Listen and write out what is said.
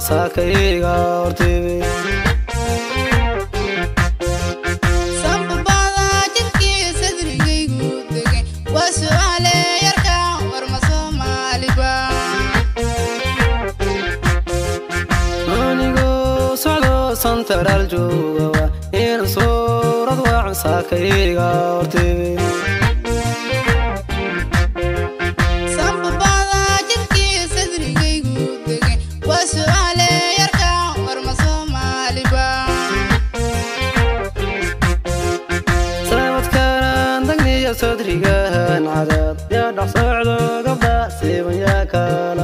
wacan saakayga hortebe sanbabada jidkii sadrigaygu degay waa su'aale yarka warma soomaaliba anigoo socdo santaraal joogawa in suurad wacan saakayga hortebe sanbabada jidkii sadrigaygu degay waa su'aale yarka warma soomaaliba saabadkanan dagniya sodrigahan cadaad yaa dhex socdo gabdha siiban yaa kala